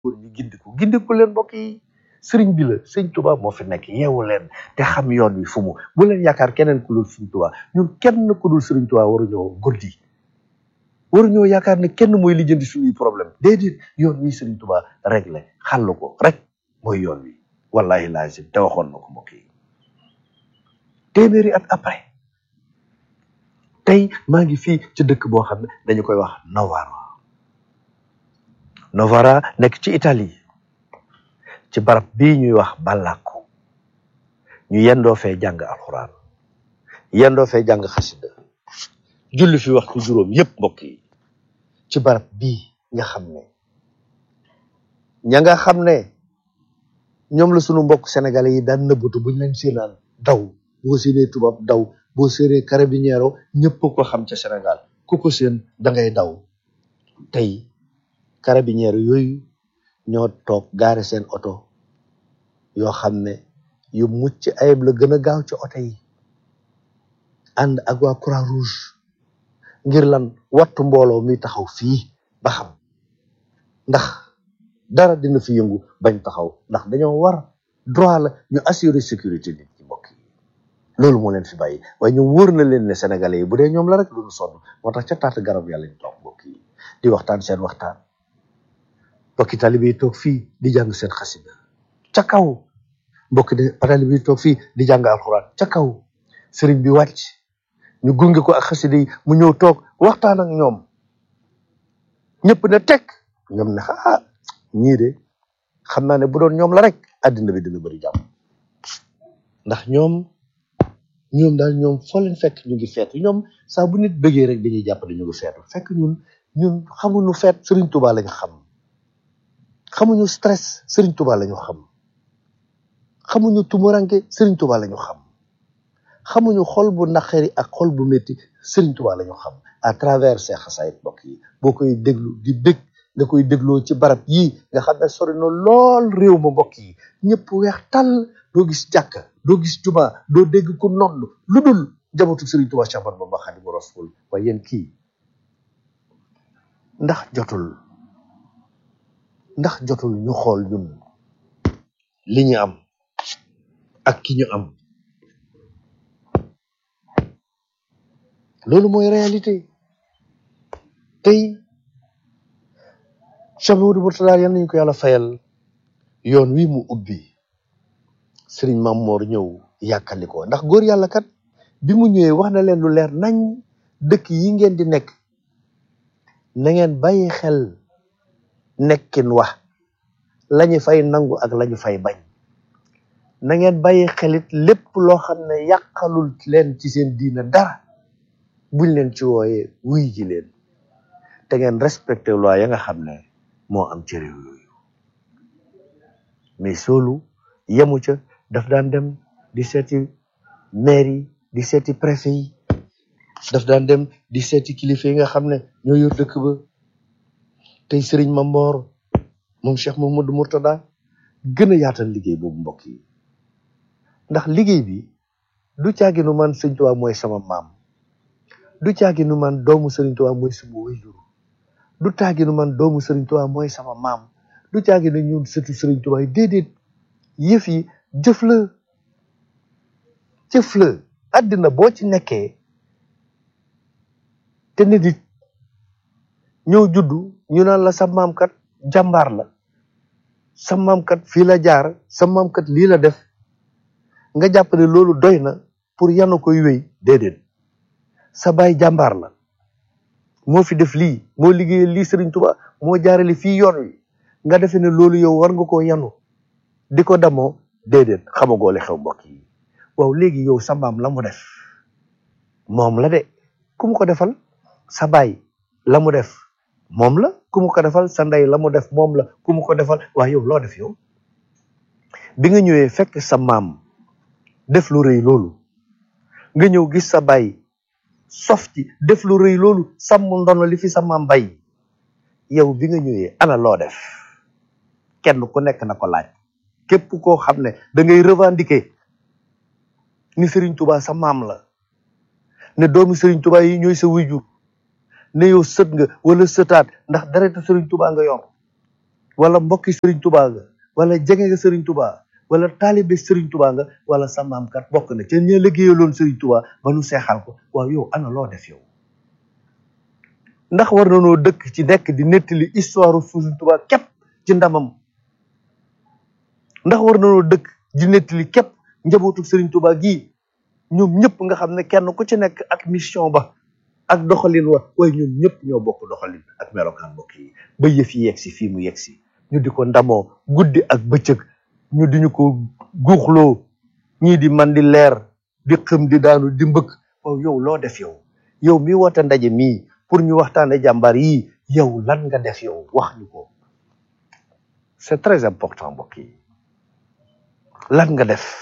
góor ñi gindiku gindiku leen mbokk yi sëriñ bi la sëñ Tuba moo fi nekk yeewu leen te xam yoon wi fu mu bu leen yaakaar keneen ku dul sëriñ Tuba ñun kenn ku dul sëriñ Tuba waruñoo guddi waruñoo yaakaar ne kenn mooy lijjanti suñuy problème déedéet yoon wi sëriñ Tuba réglé xàll ko rek mooy yoon wi wallahi lazim te waxoon na ko mbokk yi téeméeri at après tey maa ngi fii ci dëkk boo xam ne dañu koy wax Novara Novara nekk ci Italie ci barab bii ñuy wax Ballacco ñu yendoo fee jàng alxuraan yendoo fee jàng xasida julli fi waxtu juróom yépp mbokk yi ci barab bii nga xam ne ña nga xam ne ñoom la sunu mbokk sénégalais yi daan nëbbatu buñ leen séenaan daw boo séenee tubaab daw boo séenee carabiniero ñëpp ko xam ca Sénégal ku ko seen da ngay daw tey carabiniero yooyu ñoo toog gaare seen oto yoo xam ne yu mucc ayib la gën a gaaw ci oto yi ànd ak waa croix rouge ngir lan wattu mbooloo mi taxaw fii ba xam ndax dara dina fi yëngu bañ taxaw ndax dañoo war droit la ñu assurer sécurité nit ñi mbokk yi loolu moo leen fi bàyyi waaye ñu wóor na leen ne sénégalais yi bu dee ñoom la rek lu ñu sonn moo tax ca taata garab yàlla ñu toog mbokk yi di waxtaan seen waxtaan mbokki talibe yi toog fii di jàng seen xasida ca kaw mbokki de talibe yi toog fii di jàng alxuraan ca kaw sëriñ bi wàcc ñu gunge ko ak xasida yi mu ñëw toog waxtaan ak ñoom ñëpp ne teg ñoom ne ah ñii de xam naa ne bu doon ñoom la rek àddina bi dina bëri jàmm ndax ñoom ñoom daal ñoom foo leen fekk ñu ngi feetu ñoom saa bu nit bëggee rek dañuy jàpp ne ñu ngi feetu fekk ñun ñun xamuñu feet Sëriñ Tuubaa lañu xam xamuñu stress Sëriñ Tuubaa lañu xam xamuñu tumuranke Sëriñ Tuubaa lañu xam xamuñu xol bu naqari ak xol bu métti Sëriñ Tuubaa lañu xam à travers ces xasaayit mbokk yi boo koy déglu di bég nga koy dégloo ci barab yii nga xam ne sori na lool réew ma mbokk yi ñëpp weex tàll doo gis jàkka doo gis juma doo dégg ku nodd lu dul jabatu Sëriñ Tuubaa Séex Ahmadu Bamba Xaadimu Rasuul waaye yéen kii ndax jotul ndax jotul ñu xool ñun li ñu am ak ki ñu am loolu mooy réalité tey Cheikh Mamadou Mourtada yal nañu ko yàlla fayal yoon wi mu ubbi sëriñ Mamor ñëw yàkkali ko ndax góor yàlla kat bi mu ñëwee wax na leen lu leer nañ dëkk yi ngeen di nekk na ngeen bàyyi xel nekkin wax lañu fay nangu ak lañu fay bañ na ngeen bàyyi xelit lépp loo xam ne yàqalul leen ci seen diina dara buñ leen ci wooyee wuy ji leen te ngeen respecté loi ya nga xam ne moo am ci réew yooyu mais soolu yemu ca daf daan dem di seeti maire yi di seeti préfet yi daf daan dem di seeti kilifa yi nga xam ne ñoo yor dëkk ba tey sëriñ Mamor moom Cheikh Mamadou Mourtada gën a yaatal liggéey boobu mbokk yi ndax liggéey bi du caaginu man sëñ Tuubaa mooy sama maam du caaginu man doomu sëriñ Tuubaa mooy sama waajur du caaginu man doomu sëriñ Tuubaa mooy sama maam du caaginu ñun sëtu sëriñ Tuubaa yi déedéet yëf yi jëf la jëf la àddina boo ci nekkee te nit it ñëw juddu ñu naan la sa maam kat jàmbaar la sa maam kat fii la jaar sa maam kat lii la def nga jàpp ne loolu doy na pour yanu koy wéy déedéet sa baay jàmbaar la moo fi def lii moo liggéeyal lii Sëriñ Tuubaa moo jaarale fii yoon wi nga defe ne loolu yow war nga koo yanu di ko damoo déedéet xamagoo li xew mbokk yi waaw léegi yow sa maam la mu def moom la de ku mu ko defal sa baay la mu def moom la ku mu ko defal sa ndey la mu def moom la ku mu ko defal waaye yow loo def yow bi nga ñëwee fekk sa maam def lu rëy loolu nga ñëw gis sa baay sof ci def lu rëy loolu sàmm ndono li fi sa maam bay yow bi nga ñëwee ana loo def kenn ku nekk na ko laaj képp koo xam ne da ngay revendiquer ni Serigne Touba sa maam la ne doomu Serigne Touba yi ñooy sa wujur ne yow sët nga wala sëtaat ndax deretu Serigne Touba nga yor wala mbokki sëriñ tubaa nga wala jege nga sëriñ tubaa wala taalibe sëriñ tubaa nga wala sa maam kat bokk na ca ña liggéeyaloon sëriñ tubaa ba nu seexal ko waaw yow ana loo def yow ndax war na noo dëkk ci nekk di nettali histoire sëriñ tubaa képp ci ndamam ndax war na noo dëkk di nettali képp njabootu sëriñ tubaa gii ñoom ñëpp nga xam ne kenn ku ci nekk ak mission ba ak doxalin wa waaye ñoom ñëpp ñoo bokk doxalin ak melokaan mbokk yi ba yëf yi yegg si fii mu yegg si ñu di ko ndamoo guddi ak bëccëg ñu di ñu ko guuxloo ñii di man di leer di xëm di daanu di mbëkk waaw yow loo def yow yow mi woote ndaje mii pour ñu waxtaane jàmbaar yii yow lan nga def yow wax ñu ko c'est très important mbokk yi lan nga def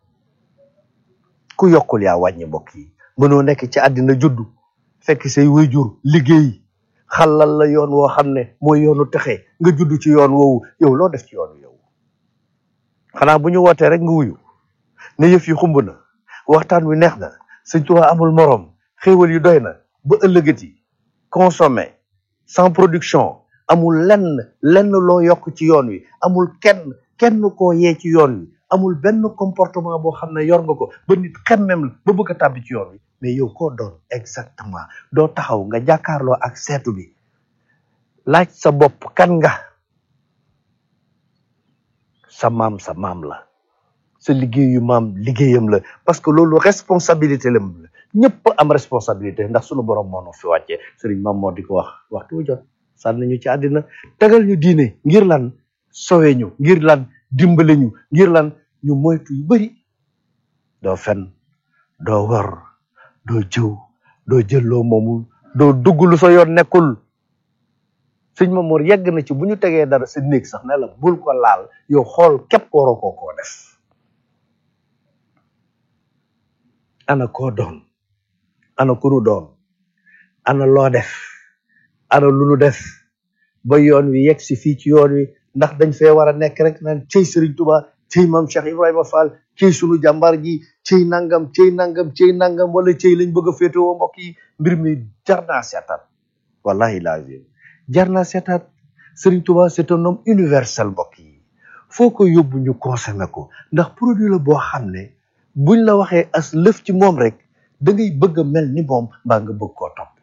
ku yokkul yaa wàññi mbokk yi mënoo nekk ci àddina juddu fekk say waajur liggéey xalal la yoon woo xam ne mooy yoonu texe nga juddu ci yoon woowu yow loo def ci yoon yow xanaa bu ñu wootee rek nga wuyu ne yëf yi xumb na waxtaan wi neex na Sëñ Tuubaa amul moroom xéewal yi doy na ba ëllëgati consommer sans production amul lenn lenn loo yokk ci yoon wi amul kenn kenn koo yee ci yoon wi amul benn comportement boo xam ne yor nga ko ba nit xemmem la ba bëgg a tàbbi ci yoon wi mais yow koo doon exactement doo taxaw nga jàkkaarloo ak seetu bi laaj sa bopp kan nga sa maam sa maam la sa liggéeyu maam liggéeyam la parce que loolu responsabilité la ñëpp am responsabilité ndax sunu borom moo nu fi wàccee sëriñ maam moo di ko wax waxtu wu jot sànni ñu ci àddina tegal ñu diine ngir lan sowe ñu ngir lan dimbale ñu ngir lan ñu moytu yu bari doo fen doo wor doo jëw doo jël loo moomul doo dugg lu sa yoon nekkul sëñ Mamoor yegg na ci bu ñu tegee dara sa néeg sax ne la bul ko laal yow xool képp waroo koo koo def ana koo doon ana ku nu doon ana loo def ana lu nu def ba yoon wi yegg si fii ci yoon wi ndax dañ fee war a nekk rek naan cëy Sëriñ Tuubaa cëy maam Cheikh Ibrahima Fall cëy sunu jàmbaar ji cëy nangam cëy nangam cëy nangam wala cëy lañ bëgg a féetewoo mbokk yi mbir mi jar naa seetaat wallahi lazim jar naa seetaat Sëriñ Tuubaa c'est un homme universel mbokk yi foo ko yóbbu ñu consommé ko ndax produit la boo xam ne buñ la waxee as lëf ci moom rek da ngay bëgg a mel ni moom mbaa nga bëgg koo topp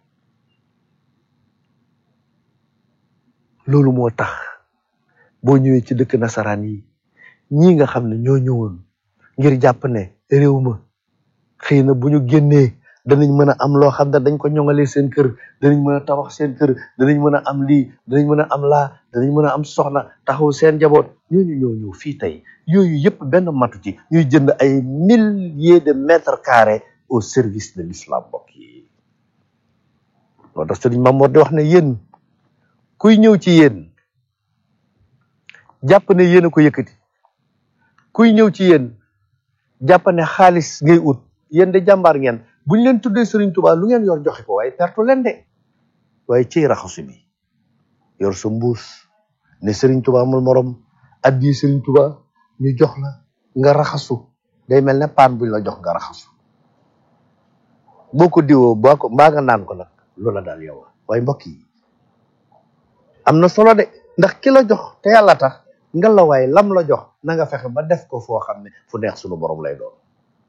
loolu moo tax boo ñëwee ci dëkk nasaraan yi ñii nga xam ne ñoo ñëwoon ngir jàpp ne réew ma xëy na bu ñu génnee danañ mën a am loo xam ne dañ ko ñoŋalee seen kër danañ mën a tabax seen kër danañ mën a am lii danañ mën a am laa danañ mën a am soxna taxaw seen njaboot ñooñu ñoo ñëw fii tey yooyu yëpp benn matu ci ñuy jënd ay milliers de mètres carrés au service de l'islam mbokk yi loolu tax sëriñ Mamoor di wax ne yéen kuy ñëw ci yéen jàpp ne yéen a ko yëkkati kuy ñëw ci yéen jàpp ne xaalis ngay ut yéen de jàmbaar ngeen buñ leen tuddee Sëriñ Tuubaa lu ngeen yor joxe ko waaye pertu leen de waaye ciy raxasu bi yor sa mbuus ne Sëriñ Tuubaa amul morom addi Sëriñ Tuubaa ñu jox la nga raxasu day mel ne paan buñ la jox nga raxasu boo ko diwoo boo ko mbaa nga naan ko nag loola daal yow waaye mbokk yi am na solo de ndax ki la jox te yàlla tax nga la waaye lam la jox na nga fexe ba def ko foo xam ne fu neex sunu borom lay doon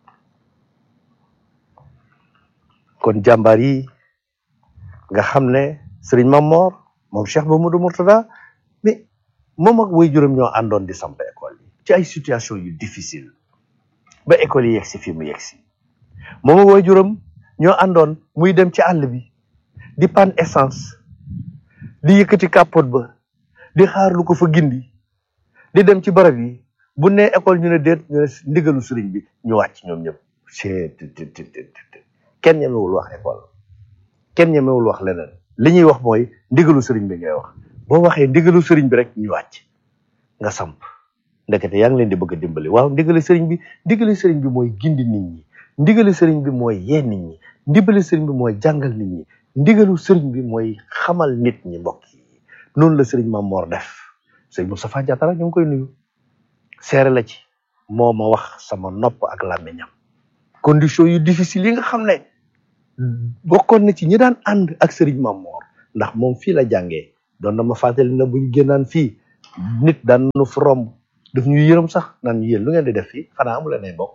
kon jàmbaar yi nga xam ne sëriñ Mamor moom Cheikh Mamadou Mourtada mais moom ak way juróom ñoo àndoon di samp école yi ci ay situation yu difficile ba école yi yegg si fii mu yegg si moom ak way juróom ñoo àndoon muy dem ci àll bi di pan essence di yëkkati capote ba di xaar lu ko fa gindi di dem ci barab yi bu ne école ñu ne déet ñu ne ndigalu sëriñ bi ñu wàcc ñoom ñëpp c'est kenn ñemewul wax école kenn ñemewul wax leneen li ñuy wax mooy ndigalu sëriñ bi ngay wax boo waxee ndigalu sëriñ bi rek ñu wàcc nga samp ndekete yaa ngi leen di bëgg a dimbali waaw ndigali sëriñ bi ndigali sëriñ bi mooy gindi nit ñi ndigali sëriñ bi mooy yee nit ñi ndigali sëriñ bi mooy jàngal nit ñi ndigalu sëriñ bi mooy xamal nit ñi mbokk yi noonu la sëriñ Mamor def sëriñ Moustapha Diatara ñu ngi koy nuyu seere la ci moo ma wax sama nopp ak làmmiñam condition yu difficile yi nga xam ne bokkoon na ci ñi daan ànd ak sëriñ Mamor ndax moom fii la jàngee doon na ma fàttali na bu ñu génnaan fii nit daan nu fi romb daf ñu yërëm sax naan ñu yéen lu ngeen di def fii xanaa amu leen ay mbokk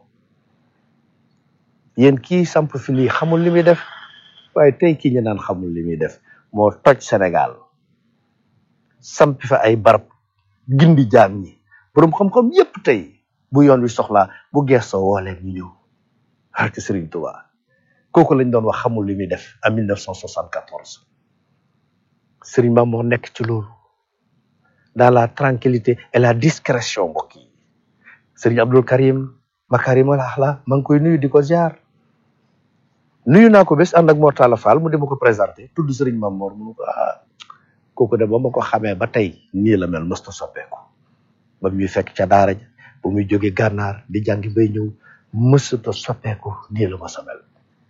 yéen kii samp fi lii xamul li muy def waaye tey kii ñu naan xamul li muy def moo toj Sénégal sampi fa ay barab gindi jaam ñi borom xam-xam yépp tey bu yoon wi soxlaa bu geesoo woo leen ñu ñëw barke Serigne Touba kooku lañ doon wax xamul li muy def en 1974 Serigne Ba moo nekk ci loolu dans la tranquillité et la discrétion mbokk yi Serigne Abdul Karim Makarim al Axla maa ngi koy nuyu di ko ziar nuyu naa ko bés ànd ak Mortala Fall mu di ma ko présenté tudd Serigne Mamor mu ne ko ah kooku de ba ma ko xamee ba tey nii la mel mësta soppeeku ba muy fekk ca daara ja ba muy jóge gànnaar di jàngi bay ñëw mësuta soppeeku nii la ma sa mel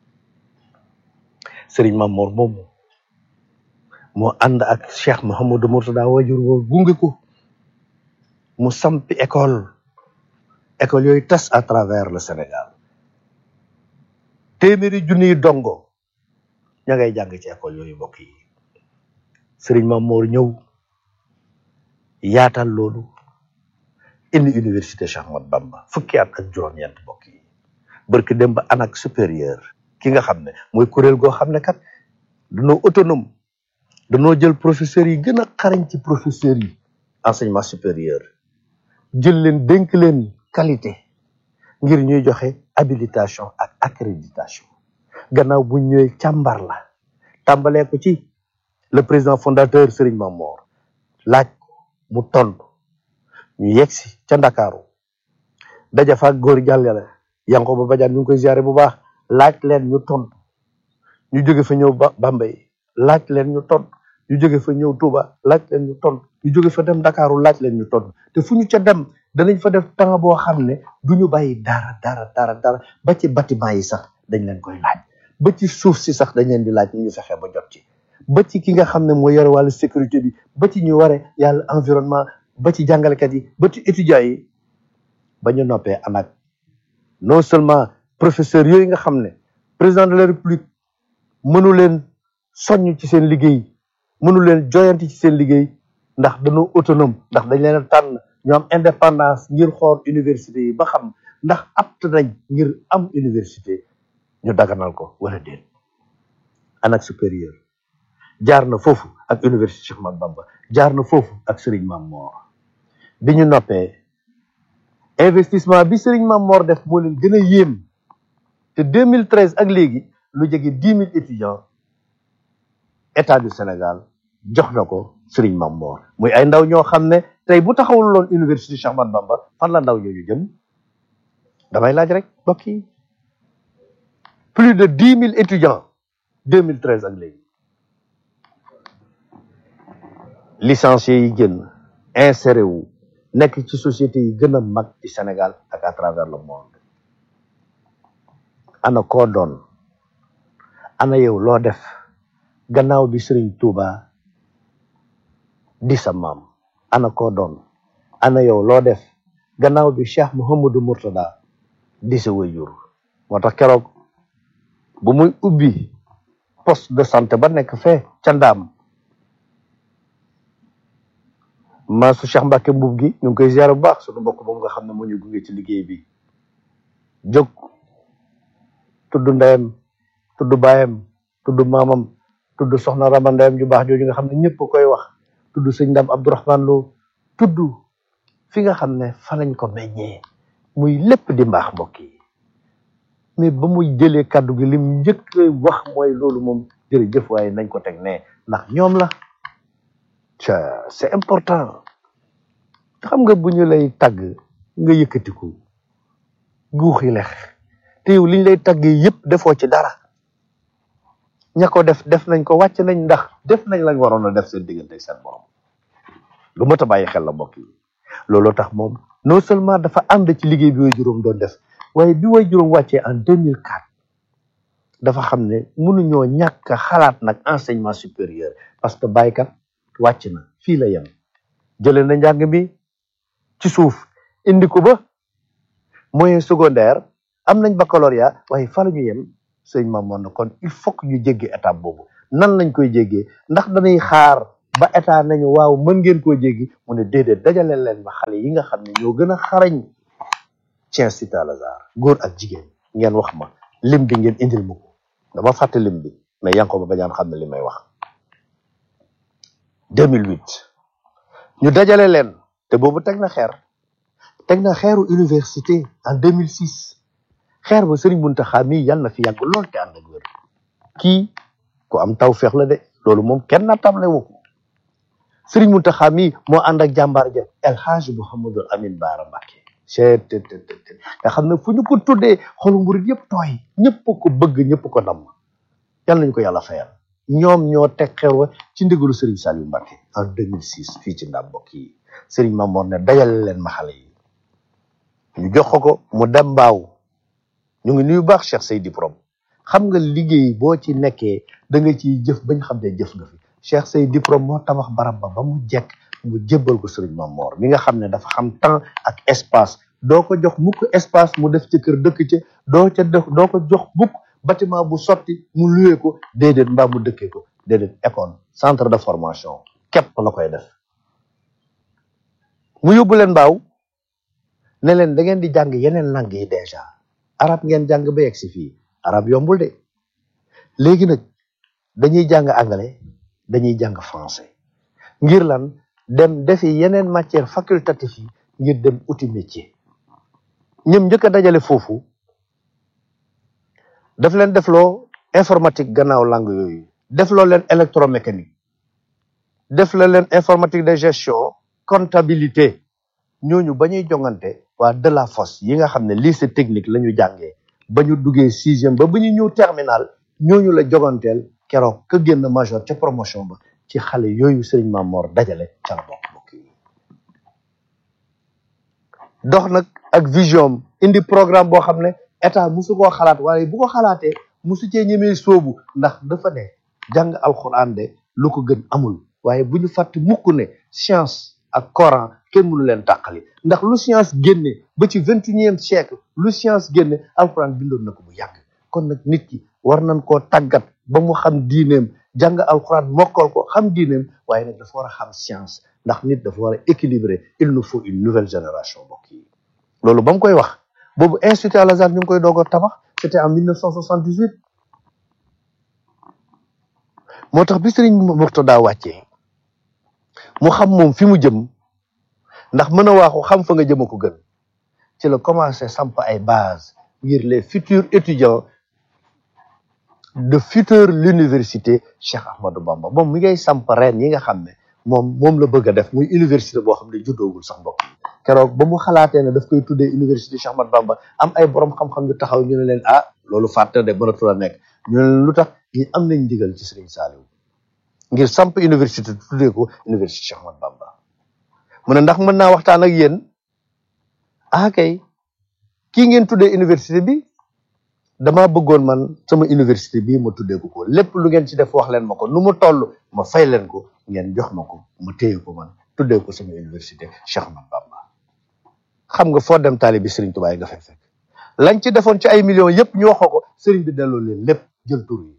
Serigne Mamor moomu moo ànd ak Cheikh Mouhamadou Mourtada wajur woo gunge ko mu sampi école école yooyu tas à travers le Sénégal téeméeri junniy dongo ña ngay jàng ci école yooyu mbokk yi Serigne Mamor ñëw yaatal loolu indi université Cheikh Ahmadou Bamba fukki at ak juróom-ñeent mbokk yi barki dem ba anak supérieur ki nga xam ne mooy kuréel goo xam ne kat dañoo autonome dañoo jël professeurs yi gën a xarañ ci professeurs yi enseignement supérieur jël leen dénk leen qualité ngir ñuy joxe habilitation ak accréditation gannaaw bu ñëwee càmbar la tàmbalee ko ci le président fondateur Serigne Mamor laaj ko mu tontu ñu yegsi ca Ndakaaru daja fa ak góor jàllale yanko ba bajaan ñu ngi koy ziare bu baax laaj leen ñu tontu ñu jóge fa ñëw ba Bambey laaj leen ñu tontu ñu jóge fa ñëw Touba laaj leen ñu tontu ñu jóge fa dem Ndakaaru laaj leen ñu tontu te fu ñu ca dem danañ fa def temps boo xam ne du ñu bàyyi dara dara dara dara ba ci bâtiment yi sax dañ leen koy laaj ba ci suuf si sax dañ leen di laaj ñu fexe ba jot ci ba ci ki nga xam ne moo yore wàllu sécurité bi ba ci ñu ware yàlla environnement ba ci jàngalekat yi ba ci étudiants yi ba ñu noppee anak non seulement professeur yooyu nga xam ne président de la république mënu leen soññ ci seen liggéey mënu leen joyanti ci seen liggéey ndax dañoo autonome ndax dañ leen a tànn ñu am indépendance ngir xool université yi ba xam ndax apt nañ ngir am université ñu daganal ko wala déet anak supérieur jaar na foofu ak université Cheikh Ahmadou Bamba jaar na foofu ak Serigne Mamor bi ñu noppee investissement bi Serigne Mamor def moo leen gën a yéem te 2013 ak léegi lu jege dix mille étudiants état du Sénégal jox na ko Serigne Mamor muy ay ndaw ñoo xam ne tey bu taxawul loon université Cheikh Ahmadou Bamba fan la ndaw ñooñu jëm damay laaj rek mbokk yi plus de dix mille étudiants 2013 ak léegi licenciés yi génn inséré wu nekk ci société yi gën a mag ci Sénégal ak à travers le monde ana koo doon ana yow loo def gannaaw bi Serigne Touba di sa maam ana koo doon ana yow loo def gannaaw bi Cheikh Mouhamadou Mourtada di sa wayjur moo tax keroog bu muy ubbi poste de santé ba nekk fee ca ndaam maasu Cheikh Mbacke mbub gi ñu ngi koy ziar bu baax sunu mbokk moom nga xam ne moo ñu gunge ci liggéey bi jóg tudd ndeyam tudd baayam tudd maamam tudd soxna Rama ndeyam ju baax jooju nga xam ne ñëpp koy wax tudd sëñ Ndam Abdourahman Lo tudd fi nga xam ne fa lañ ko meññee muy lépp di mbaax mbokk yi mais ba muy jëlee kàddu gi lim njëkk wax mooy loolu moom jërëjëf waaye nañ ko teg ne ndax ñoom la ca c'est important xam nga bu ñu lay tàgg nga yëkkatiku guuxi lex te yow liñ lay tàggee yëpp defoo ci dara ña ko def def nañ ko wàcc nañ ndax def nañ lañ waroon a def seen diggante seen borom lu mot a bàyyi xel la mbokk yi looloo tax moom non seulement dafa ànd ci liggéey bi way juróom doon def waaye bi way juróom wàccee en 2004 dafa xam ne mënuñoo ñàkk a xalaat nag enseignement supérieur parce que baykat wàcc na fii la yem jëlee na njàng mi ci suuf indi ko ba moyen secondaire am nañ baccalauréat waaye fa la ñu yem sëñ Mamoon na kon il faut que ñu jéggee étape boobu nan lañ koy jéggee ndax dañuy xaar ba état nañu waaw mën ngeen koo jéggi mu ne déedéet dajale leen ma xale yi nga xam ne ñoo gën a xarañ ci Institut Al Azhar góor ak jigéen ngeen wax ma lim bi ngeen indil ma ko dama fàtte lim bi mais Yankoba Badiane xam ne li may wax 2008 ñu dajale leen te boobu teg na xeer teg na xeeru université en 2006 xeer ba Serigne Mountakha mii yal na fi yàgg lool te ànd ak wér kii ku am taw feex la de loolu moom kenn na table wu ko Serigne Mountakha mii moo ànd ak jàmbaar ja El Hadj Mouhamadul Amin Baara Mbacké chet te te te nga xam ne fu ñu ko tuddee xolu murit yëpp tooy ñëpp ko bëgg ñëpp ko namm yal nañu ko yàlla fayal ñoom ñoo teg xeer wa ci ndigalu Serigne Saliou Mbacké en 2006 fii ci ndam mbokk yi Serigne Mamour ne dajale leen ma xale yi ñu jox ko ko mu dem mbaaw ñu ngi nuyu baax Cheikh Seydi Prom xam nga liggéey boo ci nekkee da nga ciy jëf bañ xam ne jëf nga fi Cheikh Seydi Prom moo tabax barab ba ba mu jekk mu jébbal ko Serigne Mamour mi nga xam ne dafa xam temps ak espace doo ko jox mukk espace mu def ci kër dëkk ci doo ca def doo ko jox mukk bâtiment bu sotti mu luwee ko déedéet mbaa mu dëkkee ko déedéet école centre de formation képp la koy def mu yóbbu leen mbaaw ne leen da ngeen di jàng yeneen langue yi déjà arab ngeen jàng ba yegg si fii arab yombul de léegi nag dañuy jàng anglais dañuy jàng français ngir lan dem defi yeneen matière facultative yi ngir dem uti métier ñoom njëkk a dajale foofu daf leen defloo informatique gannaaw langue yooyu defloo leen électromécanique def la leen informatique de gestion comptabilité ñooñu ba ñuy jongante waa de la fosse yi nga xam ne lycée technique la ñu jàngee ba ñu duggee sixième ba ba ñu ñëw terminal ñooñu la joganteel keroog ka génn major ca promotion ba ci xale yooyu Serigne Mamor dajale ca la bokk bokk yi dox nag ak vision indi programme boo xam ne état musu koo xalaat waaye bu ko xalaatee musu cee ñemee sóobu ndax dafa ne jàng alxuraan de lu ko gën amul waaye bu ñu fàtte mukk ne science ak Coran kenn mënu leen tàqali ndax lu science génne ba ci vingt et unième siècle lu science génne alxuraan bindoon na ko bu yàgg kon nag nit ki war nañ koo tàggat ba mu xam diineem jàng alxuraan mokkal ko xam diineem waaye nag dafa war a xam science ndax nit dafa war a équilibrer il nous faut une nouvelle génération mbokk yi loolu ba mu koy wax boobu institut Al Azhar ñu ngi koy doog a tabax c'était en 1978 moo tax bi Sëriñ Murtada wàccee mu xam moom fi mu jëm ndax mën a waaxu xam fa nga jëm a ko gën ci la commencé samp ay base ngir les futurs étudiants de future l'université Cheikh Ahmadou Bamba moom mi ngay samp ren yi nga xam ne moom moom la bëgg a def muy université boo xam ne juddoogul sax mbokk yi keroog ba mu xalaatee ne daf koy tuddee université Cheikh Ahmadou Bamba am ay borom xam-xam yu taxaw ñu ne leen ah loolu fàtte de mënatul a nekk ñu ne leen lu tax ñi am nañ ndigal ci Serigne Saliou ngir samp université tuddee ko université Cheikh Ahmadou Bamba mu ne ndax mën naa waxtaan ak yéen ah kay kii ngeen tuddee université bi dama bëggoon man sama université bii ma tuddee ko ko lépp lu ngeen ci def wax leen ma ko nu mu toll ma fay leen ko ngeen jox ma ko ma téye ko man tuddee ko sama université Cheikh Ahmadou Bamba xam nga foo dem taali bi Serigne Touba yi nga fay fekk lañ ci defoon ci ay millions yëpp ñu waxoo ko Serigne bi delloo leen lépp jël tur yi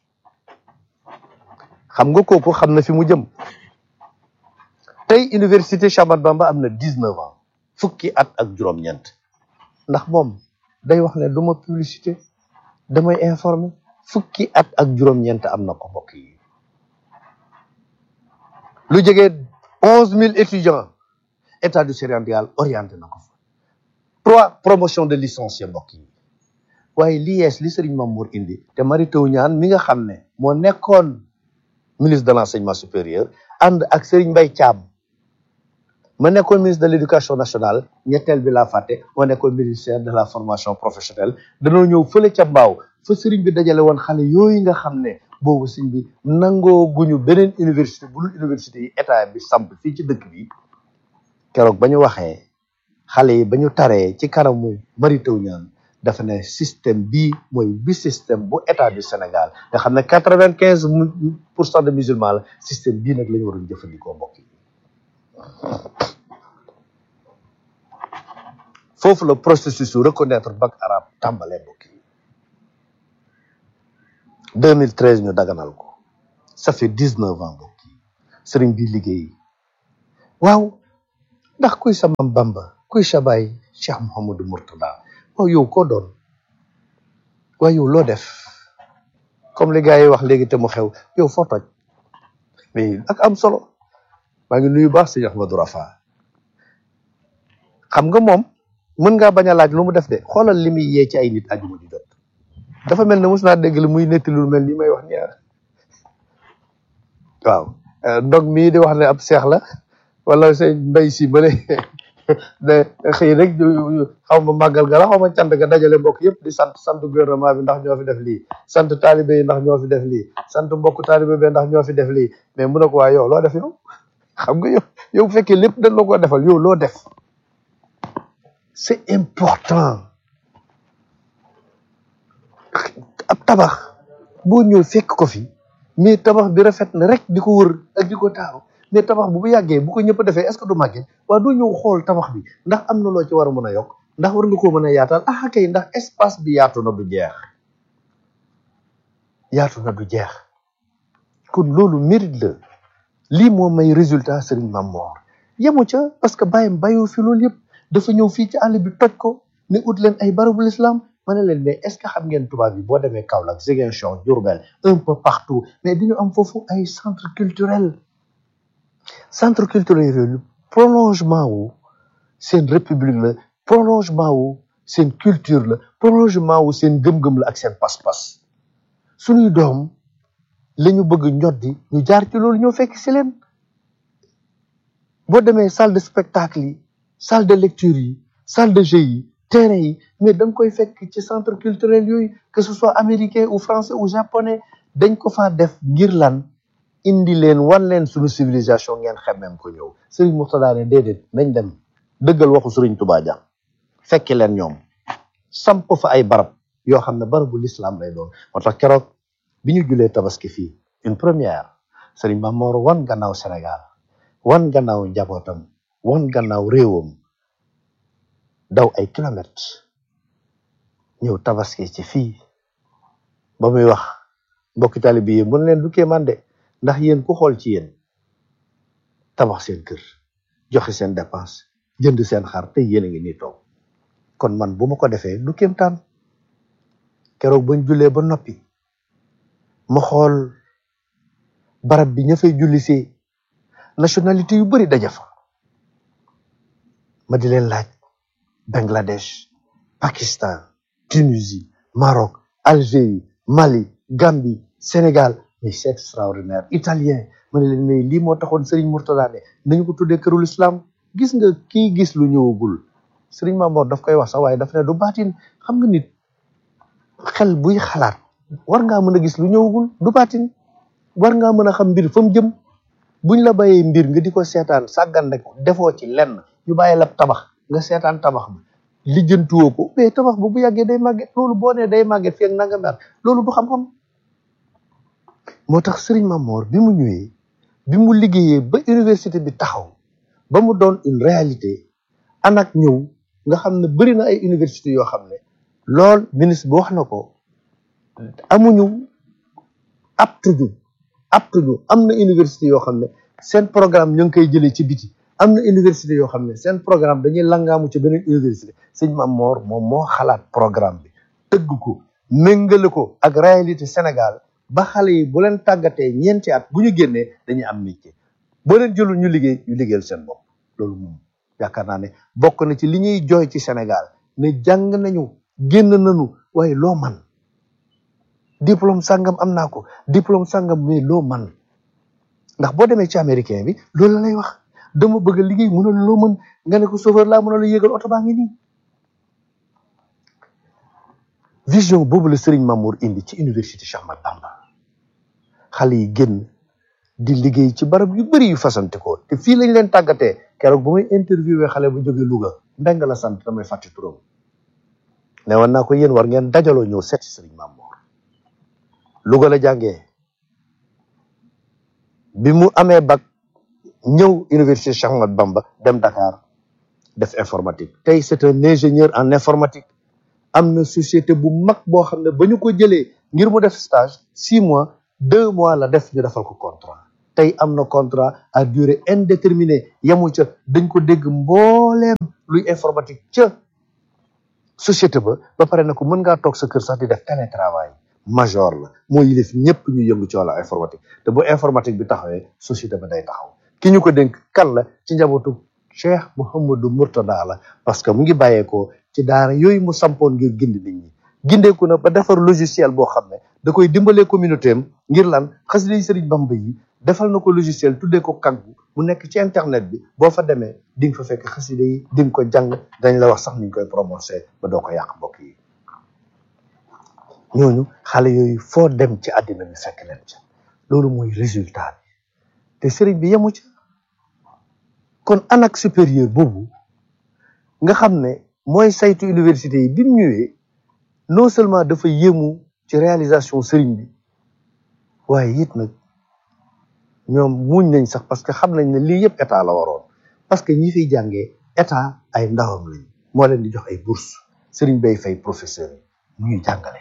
xam nga kooku xam na fi mu jëm tey université Cheikh Ahmadou Bamba am na dix-neuf ans fukki at ak juróom-ñeent ndax moom day wax ne du ma publicité damay informer fukki at ak juróom-ñeent am na ko mbokk yi lu jege onze mille étudiants état du Sénégal orienté na ko fa trois promotions de licenciés mbokk yi waaye li yees li Serigne Mamour indi te Mary Teuw Niane mi nga xam ne moo nekkoon ministre de l'enseignement supérieur ànd ak Serigne Mbaye Thiam ma nekkoon ministre de l'éducation nationale ñetteel bi laa fàtte moo nekkoon ministère de la formation professionnelle danoo ñëw fële ca mbaaw fa sëriñ bi dajale woon xale yooyu nga xam ne boobu sëriñ bi nangoo guñu beneen université bu dul université yi état bi samp fii ci dëkk bi keroog ba ñu waxee xale yi ba ñu taree ci kanamu Mary Teuw Niane dafa ne système bii mooy bi système bu état du Sénégal nga xam ne quatre-vingt-quinze pour cent de musulmans la système bii nag la ñu waroon jëfandikoo mbokk yi foofu la processus su reconnaître bac arabe tàmbalee mbokk yi 2013 ñu daganal ko ça fait 19 ans mbokk yi sëriñ bi liggéey waaw ndax kuy sa mam Bamba kuy sa baay Cheikh Mouhamadou Mourtada waaw yow koo doon waaw yow loo def comme li gars yi wax léegi te mu xew yow foo toj mais ak am solo maa ngi nuyu baax sëñ Ahmadou Rafa xam nga moom mën ngaa bañ a laaj lu mu def de xoolal li muy yee ci ay nit ajuma di jot dafa mel ne mos naa dégg li muy netti lu mel ni may wax nii waaw ndog mii di wax ne ab seex la wala sëñ mbay si bële de xëy rek xaw ma màggal ga la xaw ma cant ga dajale mbokk yëpp di sant sant gouvernement bi ndax ñoo fi def lii sant taalibe yi ndax ñoo fi def lii sant mbokk taalibe bi ndax ñoo fi def lii mais mu ne ko waa yow loo def yow xam nga yow yow bu fekkee lépp dañ la ko defal yow loo def c'est important ab tabax boo ñëw fekk ko fi mais tabax bi rafet na rek di ko wër ak di ko taaru mais tabax bu bu yàggee bu ko ñëpp defee est-ce que du màggee waaye doo ñëw xool tabax bi ndax am na loo ci war a mën a yokk ndax war nga koo mën a yaatal ah kay ndax espace bi yaatu na du jeex yaatu na du jeex kon loolu mérite la lii moo may résultat Serigne Mamor yemu ca parce que bàyyam bàyyoo fi loolu yëpp dafa ñëw fii ci àll bi toj ko ne ut leen ay barabu l'islam ma ne leen mais est-ce que xam ngeen tubaab bi boo demee Kaolack Ziguinchor Diourbel un peu partout mais dañu am foofu ay centre culturel centre culturel yooyu prolongement wu seen république la prolongement wu seen culture la prolongement wu seen gëm-gëm la ak seen pas-pas suñuy doom la ñu bëgg ñoddi ñu jaar ci loolu ñoo fekk si leen boo demee salle de spectacle yi salle de lecture yi salle de jeu yi terrain yi mais da nga koy fekk ci centre culturel yooyu que ce soit américain ou français ou japonais dañ ko faa def ngir lan indi leen wan leen suñu civilisation ngeen xemmem ko ñëw sëriñ Mourtada ne déedéet nañ dem dëggal waxu sëriñ Touba ja fekki leen ñoom samp fa ay barab yoo xam ne barabu l'islam lay doon moo tax keroog bi ñu julee tabaski fii une première sëriñ Mamor wan gannaaw Sénégal wan gannaaw njabootam wan gannaaw réewam daw ay kilomètres ñëw tabaski ci fii ba muy wax mbokki taalibe yi mun leen du kéemaan de ndax yéen ku xool ci yéen tabax seen kër joxe seen dépense jënd seen xar te yéen a ngi nii toog kon man bu ma ko defee du kéemtaan keroog bañ jullee ba noppi ma xool barab bi ña fay julli see nationalité yu bari daja fa ma di leen laaj Bangladesh Pakistan Tunisie Maroc Algérie Mali Gambie Sénégal mais c'est extraordinaire italien ma ne leen mais lii moo taxoon Serigne Mourtada ne nañu ko tuddee kërul islam gis nga kii gis lu ñëwagul Serigne Mamor daf koy wax sax waaye daf ne du baatin xam nga nit xel buy xalaat war ngaa mën a gis lu ñëwagul du baatin war ngaa mën a xam mbir fa mu jëm buñ la bàyyee mbir nga di ko seetaan sàggan rek defoo ci lenn ñu bàyyi la tabax nga seetaan tabax bi lijjantuwoo ko mais tabax bu bu yàggee day màgget loolu boo nee day màgget fii ak nanga mer loolu du xam-xam moo tax Serigne Mamor bi mu ñëwee bi mu liggéeyee ba université bi taxaw ba mu doon une réalité anak ñëw nga xam ne bëri na ay université yoo xam ne lool ministre bi wax na ko amuñu aptuñu aptuñu am na université yoo xam ne seen programme ñu ngi koy jëlee ci biti am na université yoo xam ne seen programme dañuy langaamu ci beneen université sëñ Mamor moom moo xalaat programme bi tëgg ko méngale ko ak réalité Sénégal ba xale yi bu leen tàggatee ñeenti at bu ñu génnee dañuy am métier boo leen jëlul ñu liggéey ñu liggéeyal seen bopp loolu moom yaakaar naa ne bokk na ci li ñuy jooy ci Sénégal ne jàng nañu génn nañu waaye loo man diplôme sàngam am naa ko diplôme sàngam mais loo man ndax boo demee ci américain bi loolu la lay wax dama bëgg a liggéey mënul loo mën nga ne ko chauffeur laa mënul a yéegal oto baa ngi nii vision boobu la Serigne Mamour indi ci université Cheikh Ahmadou Bamba xale yi génn di liggéey ci barab yu bëri yu fasante ko te fii lañ leen tàggatee keroog bu may interviewé xale bu jógee Louga mbeng la sant damay fàtte turam ne woon naa ko yéen war ngeen dajaloo ñëw seet si Serigne Mamour Louga la jàngee bi mu amee bac ñëw université Cheikh Ahmadou Bamba dem Dakar def informatique tey c'est un ingénieur en informatique am na société bu mag boo xam ne ba ñu ko jëlee ngir mu def stage six mois deux mois la def ñu defal ko contrat tey am na contrat à durée indéterminée yemu ca dañ ko dégg mbooleem luy informatique ca société ba ba pare na ko mën ngaa toog sa kër sax di def télétravail major la moo yilif ñëpp ñu yëngu ci wàllu informatique te bu informatique bi taxawee société ba day taxaw ki ñu ko dénk kan la ci njabootu Cheikh Mouhamadou Mourtada la parce que mu ngi bàyyeekoo ci daara yooyu mu sampoon ngir gindi nit ñi gindeeku na ba defar logiciel boo xam ne da koy dimbalee communauté am ngir lan xasida yi Sëriñ Bamba yi defal na ko logiciel tuddee ko kaggu mu nekk ci internet bi boo fa demee di nga fa fekk xasida yi di nga ko jàng dañ la wax sax ni ñu koy promoncé ba doo ko yàq mbokk yi ñooñu xale yooyu foo dem ci àddina bi fekk leen ca loolu mooy résultat bi te sëriñ bi yemu ca kon anak supérieur boobu nga xam ne mooy saytu université yi bi mu ñëwee non seulement dafa yéemu ci réalisation sëriñ bi waaye it nag ñoom muñ nañ sax parce que xam nañ ne lii yëpp état la waroon parce que ñi fiy jàngee état ay ndawam lañ moo leen di jox ay bourse sëriñ bay fay professeur yi mu ñuy jàngale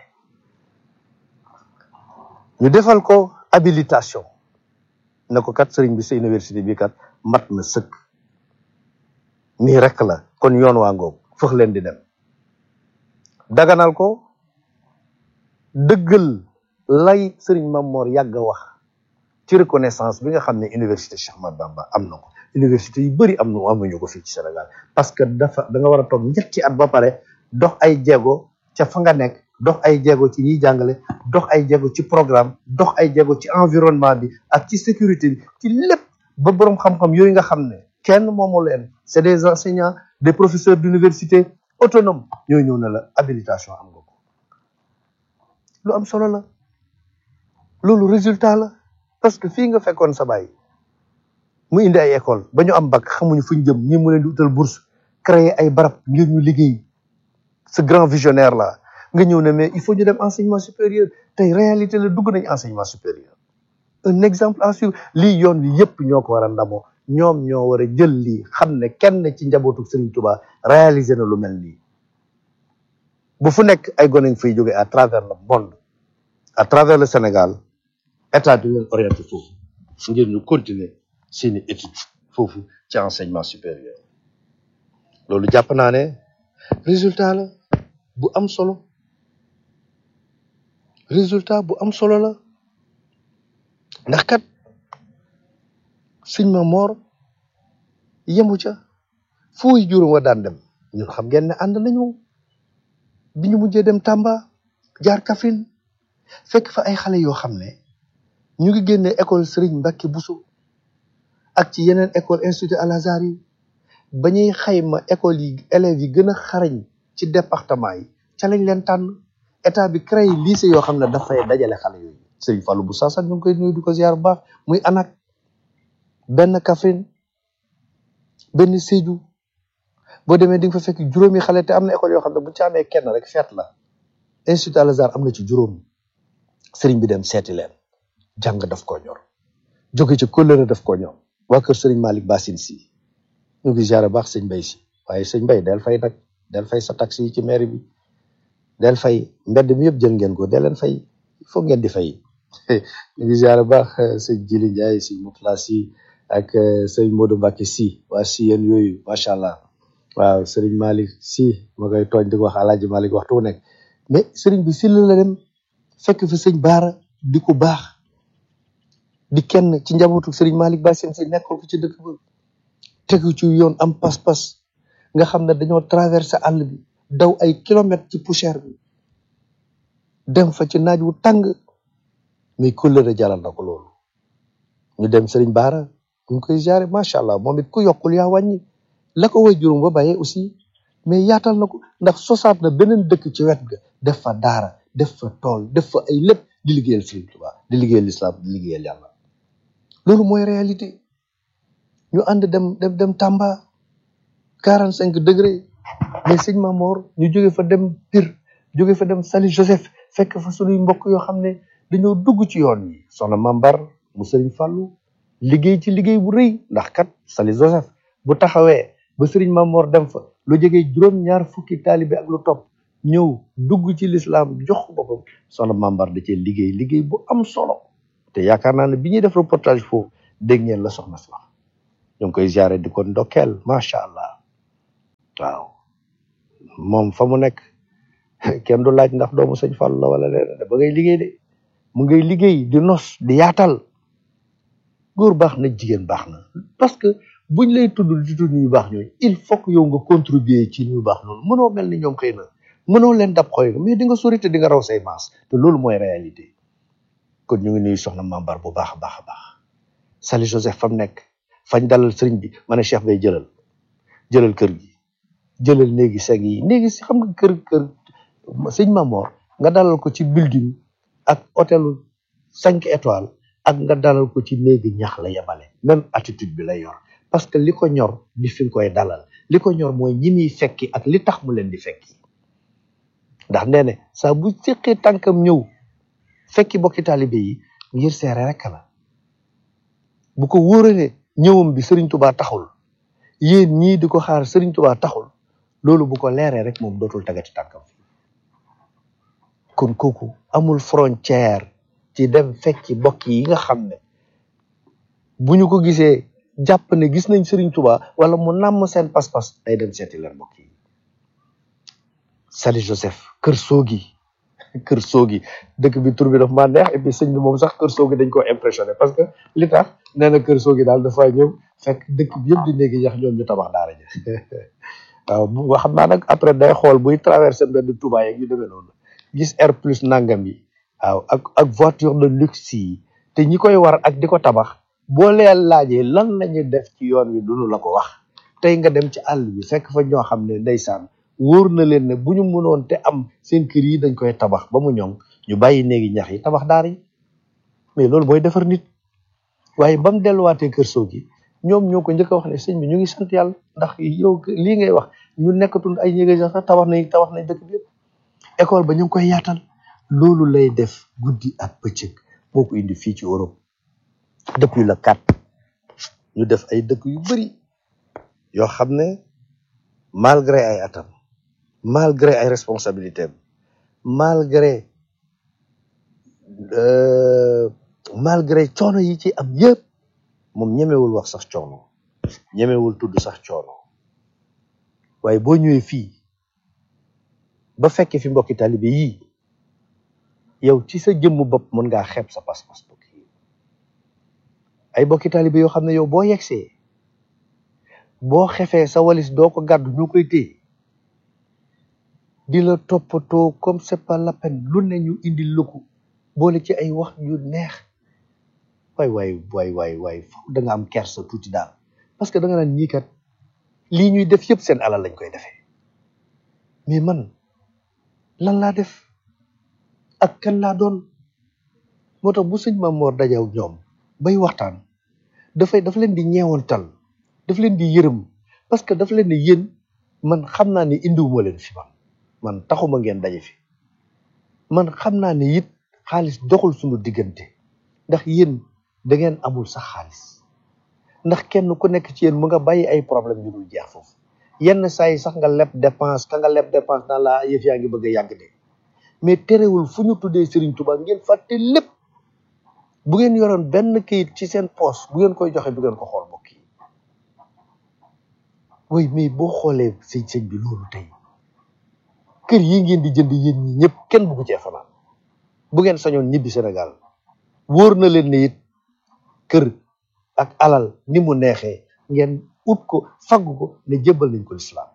ñu defal ko habilitation ne ko kat sëriñ bi sa université bi kat mat na sëkk nii rek la kon yoon waa ngoog fëx leen di dem daganal ko dëggal lay sëriñ Mamor yàgg a wax ci reconnaissance bi nga xam ne université Cheikh Ahmadou Bamba am na ko université yu bëri am na amuñu ko fii ci Sénégal parce que dafa da nga war a toog ñetti at ba pare dox ay jéego ca fa nga nekk dox ay jéego ci ñiy jàngale dox ay jéego ci programme dox ay jéego ci environnement bi ak ci sécurité bi ci lépp ba boroom xam-xam yooyu nga xam ne kenn moomu leen c'est des enseignants des professeurs d'université autonomes ñooy ñëw na la habilitation am nga ko lu am solo la loolu résultat la parce que fii nga fekkoon sa baay mu indi ay école ba ñu am bac xamuñu fu ñu jëm ñi mu leen di utal bourse créer ay barab ngir ñu liggéey ce grand visionnaire là nga ñëw ne mais il faut ñu dem enseignement supérieur tey réalité la dugg nañ enseignement supérieur un exemple à suivre lii yoon wi yëpp ñoo ko war a ndamoo ñoom ñoo war a jël lii xam ne kenn ci njabootu Serigne Touba réalisé na lu mel nii bu fu nekk ay gone ngi fay jóge à travers le monde à travers le Sénégal état di leen orienté foofu ngir ñu continuer seeni étude foofu ci enseignement supérieur loolu jàpp naa ne résultat la bu am solo résultat bu am solo la ndax kat sëñ ma moor yemu ca fooy juróom wa daan dem ñun xam ngeen ne ànd nañu bi ñu mujjee dem Tamba jaar Kaffrine fekk fa ay xale yoo xam ne ñu ngi génne école Serigne Mbacke Bousso ak ci yeneen école institut Al Azhar yi ba ñuy xayma école yi élèves yi gën a xarañ ci département yi ca lañ leen tànn état bi créé lycée yoo xam ne dafay dajale xale yooyu Serigne Fallou bu saasan ñu ngi koy nuyu di ko ziar bu baax muy anak benn Kaffrine benn Sédhiou boo demee di nga fa fekk juróomi xale te am na école yoo xam ne bu ci amee kenn rek feet la institut Al Azhar am na ci juróom Serigne bi dem seeti leen jàng daf koo ñor jóge ci kóllëre daf koo ñor waa kër Serigne Malick Bassine si ñu ngi ziar baax sëñ Mbay si waaye sëñ Mbay del fay nag del fay sa taxi yi ci mairie bi del fay mbedd mi yëpp jël ngeen ko del leen fay foog ngeen di fay ñu ngi ziar baax sëñ Jili Ndiaye sëñ Moutla si ak sëñ Modou Mbacke si waa si yéen yooyu macha allah waaw Serigne Malick si ma koy tooñ di ko wax Alaaji Malick waxtu wu nekk mais Serigne bi si la dem fekk fi sëñ Baara di ko baax di kenn ci njabootu Serigne Malick Bassine si nekkal ko ci dëkk ba tegu ci yoon am pas-pas nga xam ne dañoo traversé àll bi daw ay kilomètres ci poussière bi dem fa ci naaj wu tàng mais kóllëre jaral na ko loolu ñu dem Serigne Baara ñu ngi koy jaare macha allah moom it ku yokkul yaa wàññi la ko way juróom ba bàyyee aussi mais yaatal na ko ndax sosaat na beneen dëkk ci wet ga def fa daara def fa tool def fa ay lépp di liggéeyal Serigne Touba di liggéeyal islam di liggéeyal yàlla loolu mooy réalité ñu ànd dem dem dem Tamba quarante cinq degré mais sëñ Mamor ñu jóge fa dem Pire jóge fa dem Sali Joseph fekk fa sunuy mbokk yoo xam ne dañoo dugg ci yoon yi soxna Mambar mu Serigne Fallou liggéey ci liggéey bu rëy ndax kat Sali Joseph bu taxawee ba Serigne Mamor dem fa lu jege juróom-ñaar fukki taalibe ak lu topp ñëw dugg ci lislaam jox boppam soxna Mambar da cee liggéey liggéey bu am solo te yaakaar naa ne bi ñuy def reportage foofu dégg ngeen la soxna si wax ñu ngi koy ziare di ko ndokkeel macha allah waaw moom fa mu nekk kenn du laaj ndax doomu sëñ Fall la wala leneen ba ngay liggéey de mu ngay liggéey di nos di yaatal góor baax na jigéen baax na parce que buñ lay tudd di tudd ñu baax ñooñu il faut que yow nga contribuer ci ñu baax noonu mënoo mel ni ñoom xëy na mënoo leen dab xooy mais di nga sori te di nga raw say maas te loolu mooy réalité kon ñu ngi nuyu soxna mambar bu baax a baax a baax Sali Joseph fam nekk fañ dalal sëriñ bi ma ne Cheikh bay jëlal jëlal kër gi jëlal néegi seg yi néegi si xam nga kër kër sëñ Mamor nga dalal ko ci building ak hôtelu cinq étoiles ak nga dalal ko ci néegi ñax la yemale même attitude bi lay yor parce que li ko ñor di fi nga koy dalal li ko ñor mooy ñi muy fekki ak li tax mu leen di fekki ndax nee ne saa bu séqee tànkam ñëw fekki bokki taalibe yi ngir seere rek la bu ko wóoree ñëwam bi Serigne Touba taxul yéen ñii di ko xaar Serigne Touba taxul loolu bu ko leeree rek moom dootul tagati tànkam kon kooku amul frontière ci dem fekki bokk yi nga xam ne bu ñu ko gisee jàpp ne gis nañ Serigne Touba wala mu nàmm seen pas-pas day dem seeti leen mbokk yi Sali Joseph kër soogi kër soogi dëkk bi tur bi daf maa neex et puis sëñ bi moom sax kër soogi dañ ko impressionné parce que li tax nee na kër soogi daal dafa ñëw fekk dëkk bi yëpp di néegi yax ñoom ñu tabax daara ja waaw bu xam naa nag après day xool buy traversé mbedd Touba yeeg yu demee noonu gis air plus nangam yi waaw ak ak voiture de luxe yi te ñi koy war ak di ko tabax boo leen laajee lan lañu def ci yoon wi duñu la ko wax tey nga dem ci àll bi fekk fa ñoo xam ne ndeysaan wóor na leen ne bu ñu mënoon te am seen kër yi dañ koy tabax ba mu ñoŋ ñu bàyyi néegi ñax yi tabax daar yi mais loolu mooy defar nit waaye ba mu delluwaatee kër soo gi ñoom ñoo ko njëkk a wax ne sëñ bi ñu ngi sant yàlla ndax yow lii ngay wax ñu nekkatul ay néegi ñax sax tabax nañ tabax nañ dëkk bi yëpp école ba ñu ngi koy yaatal loolu lay def guddi ak bëccëg moo ko indi fii ci Europe depuis le 4 ñu def ay dëkk yu bari yoo xam ne malgré ay atam malgré ay responsabilités malgré euh, malgré coono yi ci am yëpp moom ñemewul wax sax coono ñemewul tudd sax coono waaye boo ñëwee fii ba fekkee fi mbokki taalibe yii yow ci sa jëmm bopp mën ngaa xeeb sa pas-pas bokk yi ay bokki taalibe yoo xam ne yow boo yegsee boo xefee sa walis doo ko gàddu ñoo koy téye di la toppatoo comme c'est pas la peine lu ne ñu indi lëkku boole ci ay wax yu neex waay waay waay waay waay foofu da nga am kersa tuuti daal parce que da nga naan ñii kat lii ñuy def yëpp seen alal lañ koy defee mais man lan laa def ak kan laa doon moo tax bu sëñ Maam Mor dajaw ñoom bay waxtaan dafay dafa leen di ñeewantal daf leen di yërëm parce que dafa leen di yéen man xam naa ne indiwuma leen fi man man taxuma ngeen daje fi man xam naa ne it xaalis doxul suñu diggante ndax yéen da ngeen amul sax xaalis ndax kenn ku nekk ci yéen mu nga bàyyi ay problème yu dul jeex foofu yenn saa yi sax nga leb dépense ka nga leb dépense dans la yëf yaa ngi bëgg a yàgg de mais terewul fu ñu tuddee Serigne Touba ngeen fàtte lépp bu ngeen yoroon benn kayit ci seen poche bu ngeen koy joxe bu ngeen ko xool mbokk yi way mais boo xoolee sëñ sëñ bi loolu tey kër yi ngeen di jënd yéen ñi ñëpp kenn buggu cee fanaan bu ngeen sañoon ñibbi Sénégal wóor na leen ne it kër ak alal ni mu neexee ngeen ut ko fagg ko ne jébbal nañ ko lislaam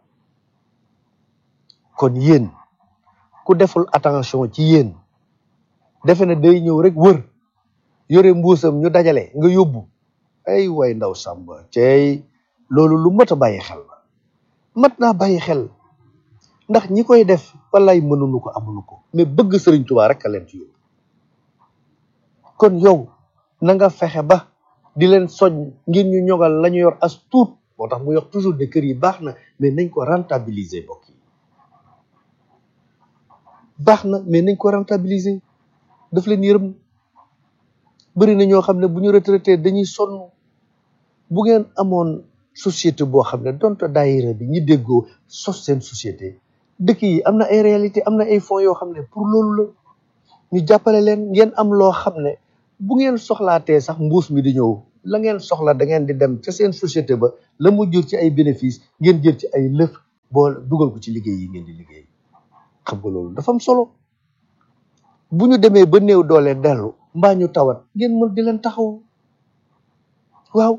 kon yéen ku deful attention ci yéen defe na day ñëw rek wër yore mbuusam ñu dajale nga yóbbu ay way ndaw sàmba cey loolu lu mat a bàyyi xel la mat naa bàyyi xel ndax ñi koy def wallaay mënuñu ko amuñu ko mais bëgg Sëriñ Tuubaa rek a leen ci yóbbu kon yow na nga fexe ba di leen soñ ngir ñu ñogal la ñu yor as tuut moo tax mu yox toujours de kër yi baax na mais nañ ko rentabiliser bokk yi baax na mais nañ ko rentabiliser daf leen yërëm bëri na ñoo xam ne bu ñu retraité dañuy sonn bu ngeen amoon société boo xam ne donte daayira bi ñi déggoo sos seen société dëkk yi am na ay réalité am na ay fonds yoo xam ne pour loolu la ñu jàppale leen ngeen am loo xam ne bu ngeen soxlaatee sax mbuus mi di ñëw la ngeen soxla da ngeen di dem ca seen société ba la mu jur ci ay bénéfice ngeen jël ci ay lëf boo dugal ko ci liggéey yi ngeen di liggéey xam nga loolu dafa am solo bu ñu demee ba néew doole dellu mbaa ñu tawat ngeen mën di leen taxaw waaw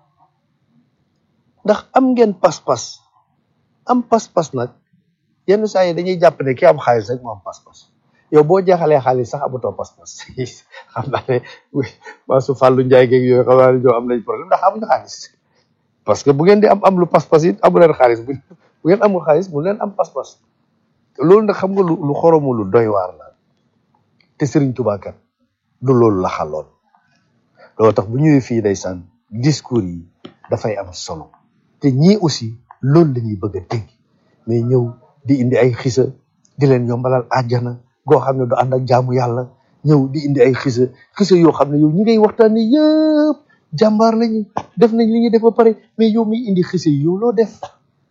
ndax am ngeen pas-pas am pas-pas nag yenn saa yi dañuy jàpp ne ki am xaalis rek moo am pas-pas yow boo jeexalee xaalis sax amatoo pas-pas xam naa ne waa su Fallou Ndiaye geeg yooyu xam naa ne ñoo am nañ problème ndax amuñu xaalis parce que bu ngeen di am am lu pas-pas it amu leen xaalis bu bu ngeen amul xaalis mu leen am pas-pas loolu nag xam nga lu lu xoromu lu doy waar la te Serigne Touba kat du loolu la xaloon loolu tax bu ñëwee fii day sàn discours yi dafay am solo te ñii aussi loolu la ñuy bëgg a dégg mais ñëw di indi ay xisa di leen yombalal àjjana goo xam ne du ànd ak jaamu yàlla ñëw di indi ay xisa xisa yoo xam ne yow ñi ngay waxtaanee yëpp jàmbaar lañu def nañ li ñuy def ba pare mais yow miy indi xisa yi yow loo def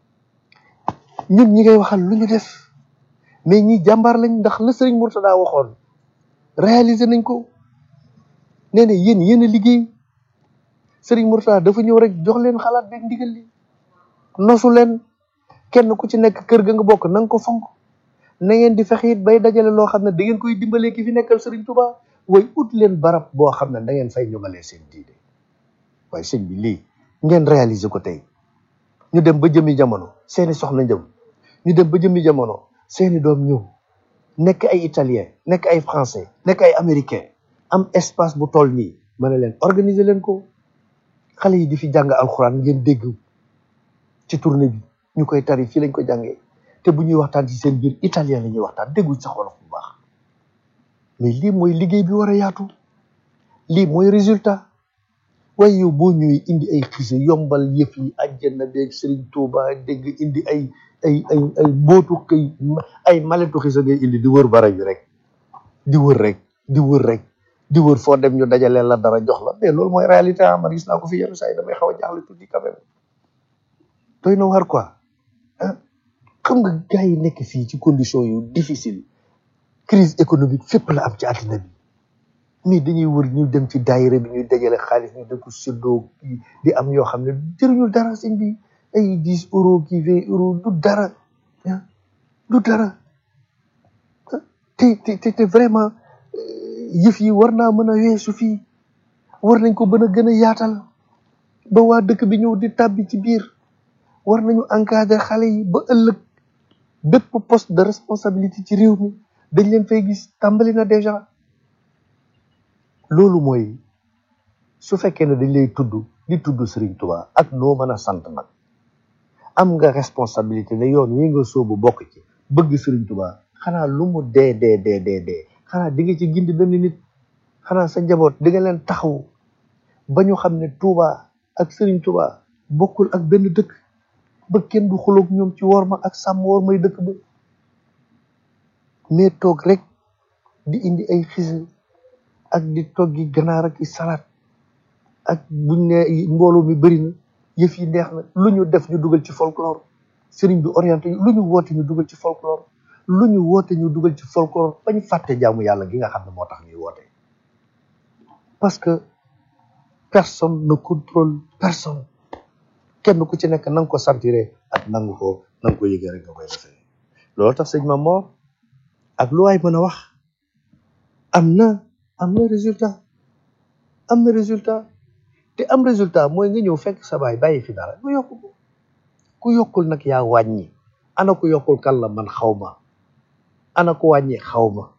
ñun ñi ngay waxal lu ñu def mais ñi jàmbaar lañ ndax la Serigne Mourtada waxoon réaliser nañ ko nee na yéen yéen a liggéey Serigne Mourtada dafa ñëw rek jox leen xalaat beeg ndigal li nosu leen kenn ku ci nekk kër ga nga bokk na nga ko fonk na ngeen di fexe it bay dajale loo xam ne da ngeen koy dimbalee ki fi nekkal Serigne Touba way ut leen barab boo xam ne da ngeen fay ñoŋalee seen diine waaye sëñ bi lii ngeen réaliser ko tey ñu dem ba jëmi jamono seeni soxna njëm ñu dem ba jëmi jamono seeni doom ñëw nekk ay italien nekk ay français nekk ay américain am espace bu toll nii ma ne leen organiser leen ko xale yi di fi jàng alxuraan ngeen dégg ci tournée bi ñu koy tari fii lañ ko jàngee te bu ñuy waxtaan ci seen biir italien la ñuy waxtaan dégguñ sax wolof bu baax mais lii mooy liggéey bi war a yaatu lii mooy résultat waaye yow boo ñëwee indi ay xise yombal yëf yi àjjana beeg Serigne Touba dégg indi ay ay ay ay mbootu kay ay maletu xise ngay indi di wër bara bi rek di wër rek di wër rek di wër foo dem ñu dajaleel la dara jox la mais loolu mooy réalité ah man gis naa ko fi yenn saa yi damay xaw a jaaxle tuuti quand même doy na war quoi ah xam nga gars yi nekk fii ci condition yu difficile crise économique fépp la am ci àddina bi mais dañuy wër ñu dem ci daayira bi ñuy dajale xaalis ñu def ko séddoo kii di am yoo xam ne jëriñul dara sëñ bi ay dix euros kii vingt euros du dara ah du dara te te te te vraiment yëf yi war naa mën a weesu fii war nañ ko mën a gën a yaatal ba waa dëkk bi ñëw di tàbbi ci biir war nañu encadrer xale yi ba ëllëg bépp poste de responsabilité ci réew mi dañ leen fay gis tàmbali na déjà loolu mooy su fekkee ne dañ lay tudd di tudd Serigne Touba ak noo mën a sant nag am nga responsabilité ne yoon wi nga soobu bokk ci bëgg Serigne Touba xanaa lu mu dee dee dee dee dee xanaa di nga ci gindi benn nit xanaa sa njaboot di nga leen taxaw ba ñu xam ne Touba ak Serigne Touba bokkul ak benn dëkk ba kenn du xuloog ñoom ci worma ak sàmm wormay dëkk ba mais toog rek di indi ay xise ak di toggi ganaar ak i salaat ak buñ ne mbooloo mi bëri na yëf yi neex na lu ñu def ñu dugal ci folklore sëriñ bi orienté lu ñu woote ñu dugal ci folklore lu ñu woote ñu dugal ci folklore bañ fàtte jaamu yàlla gi nga xam ne moo tax ñuy woote parce que personne ne contrôle personne kenn ku ci nekk na nga ko sentiré ak nangu ko na nga ko yëgee rek nga koy defee loolu tax sëñ ma moo ak lu waay mën a wax am na am na résultat am na résultat te am résultat mooy nga ñëw fekk sa baay bàyyi fi dara nga yokk ko ku yokkul nag yaa wàññi ana ku yokkul kan la man xaw ma ana ku wàññi xaw ma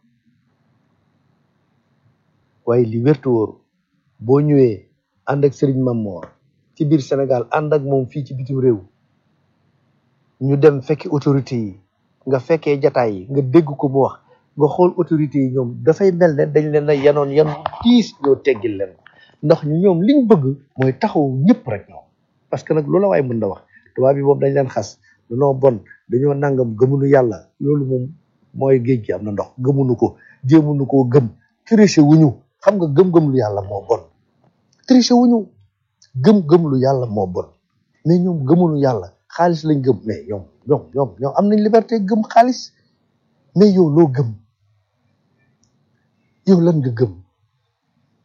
waaye li wértu wóoru boo ñëwee ànd ak Serigne Mamor ci biir Sénégal ànd ak moom fii ci bitim réew ñu dem fekki autorité yi nga fekkee jataay yi nga dégg ko mu wax nga xool autorité yi ñoom dafay mel ne dañ leen a yanoon yan tiis ñoo teggil leen ko ndax ñu ñoom liñ bëgg mooy taxaw ñëpp rek ñoom parce que nag loola waaye mën na wax tubaab bi moom dañ leen xas dañoo bon dañoo nangam gëmunu yàlla loolu moom mooy géej gi am na ndox gëmunu ko jéemunu koo gëm triché wuñu xam nga gëm-gëm lu yàlla moo bon triché wuñu gëm-gëm lu yàlla moo bon mais ñoom gëmunu yàlla xaalis lañ gëm mais ñoom ñoom ñoom ñoom am nañ liberté gëm xaalis mais yow loo gëm yow lan nga gëm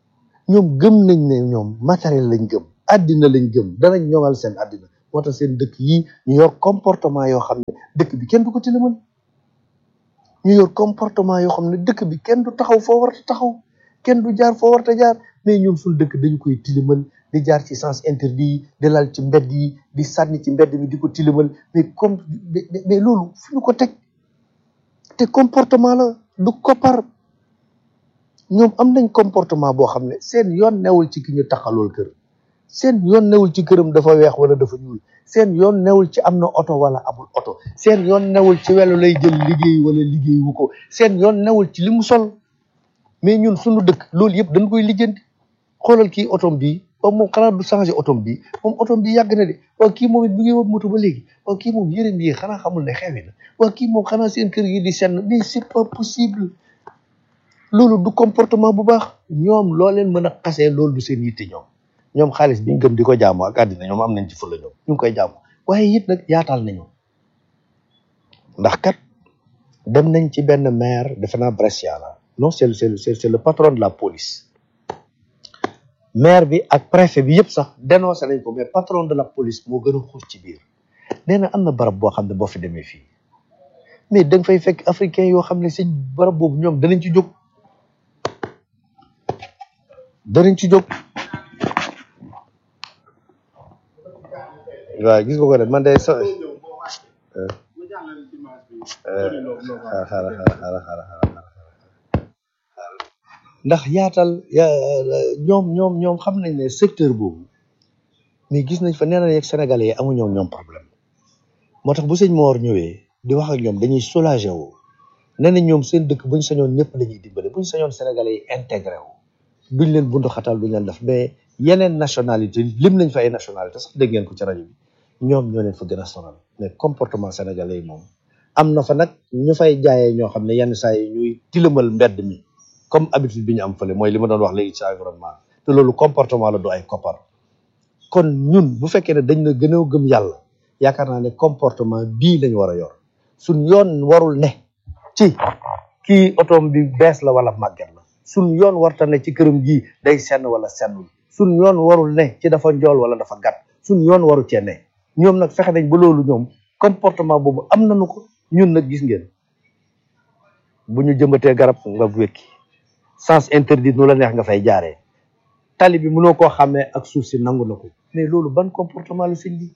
ñoom gëm nañ ne ñoom matériel lañ gëm àddina lañ gëm danañ ñoŋal seen àddina moo tax seen dëkk yi ñu yor comportement yoo xam ne dëkk bi kenn du ko tilimal ñu yor comportement yoo xam ne dëkk bi kenn du taxaw foo war a taxaw kenn du jaar foo war a jaar mais ñoom suñu dëkk dañu koy tilimal di jaar ci sens interdit yi di lal ci mbedd yi di sànni ci mbedd mi di ko tilimal mais comme mais loolu fu ñu ko teg te comportement la du koppar ñoom am nañ comportement boo xam ne seen yoon newul ci ki ñu taxalool kër seen yoon newul ci këram dafa weex wala dafa ñuul seen yoon newul ci am na oto wala amul oto seen yoon newul ci welo lay jël liggéey wala liggéey wu ko seen yoon newul ci li mu sol mais ñun suñu dëkk loolu yëpp dañ koy lijjanti xoolal kii otom bii waaw moom xanaa du changé otom bii moom otom bii yàgg na de waaw kii moom it bi ngi woon moto ba léegi waaw kii moom yërëm yi xanaa xamul ne xewi na waaw kii moom xanaa seen kër yi di senn mais c'est pas possible loolu du comportement bu baax ñoom loo leen mën a xasee loolu du seen yitte ñoom ñoom xaalis bi ñu gëm di ko jaamu ak àddina ñoom am nañ ci fulla ñoom ñu ngi koy jaamu waaye it nag yaatal nañu ndax kat dem nañ ci benn maire defe naa Brescia la non c'est le c'est le c'est le patron de la police maire bi ak préfet bi yëpp sax dénoncé nañ ko mais patron de la police moo gën a xuus ci biir nee na am na barab boo xam ne boo fi demee fii mais da nga fay fekk africain yoo xam ne si barab boobu ñoom danañ ci jóg danañ ci jóg waaw gis nga ko de man de so xaaral xaaral xaaral xaaral ndax yaatal ya ñoom ñoom ñoom xam nañ ne secteur boobu mais gis nañ fa nee na yeeg sénégalais yi amuñoo ñoom problème moo tax bu sëñ Mor ñëwee di wax ak ñoom dañuy soulagé wu nee na ñoom seen dëkk buñ sañoon ñëpp la ñuy dimbale buñ sañoon sénégalais yi intégré wu duñ leen bundu xatal duñ leen def mais yeneen nationalité lim nañ fa ay nationalité sax dégg ngeen ko ci rajo bi ñoom ñoo leen fa gën a sonal mais comportement sénégalais yi moom am na fa nag ñu fay jaayee ñoo xam ne yenn saa yi ñuy tilimal mbedd mi comme habitude bi ñu am fële mooy li ma doon wax léegi ci environnement te loolu comportement la du ay koppar kon ñun bu fekkee ne dañ na gën a gëm yàlla yaakaar naa ne comportement bii lañ war a yor suñ yoon warul ne ci kii otoom bi bees la wala màgget la suñ yoon warta ne ci këram gii day senn wala sennul suñ yoon warul ne ci dafa njool wala dafa gàtt suñ yoon waru cee ne ñoom nag fexe nañ ba loolu ñoom comportement boobu am nañu ko ñun nag gis ngeen bu ñu jëmbatee garab nga wékki sens interdit nu la neex nga fay jaaree tali bi mënoo koo xàmmee ak suuf si nangu na ko mais loolu ban comportement la sëñ bi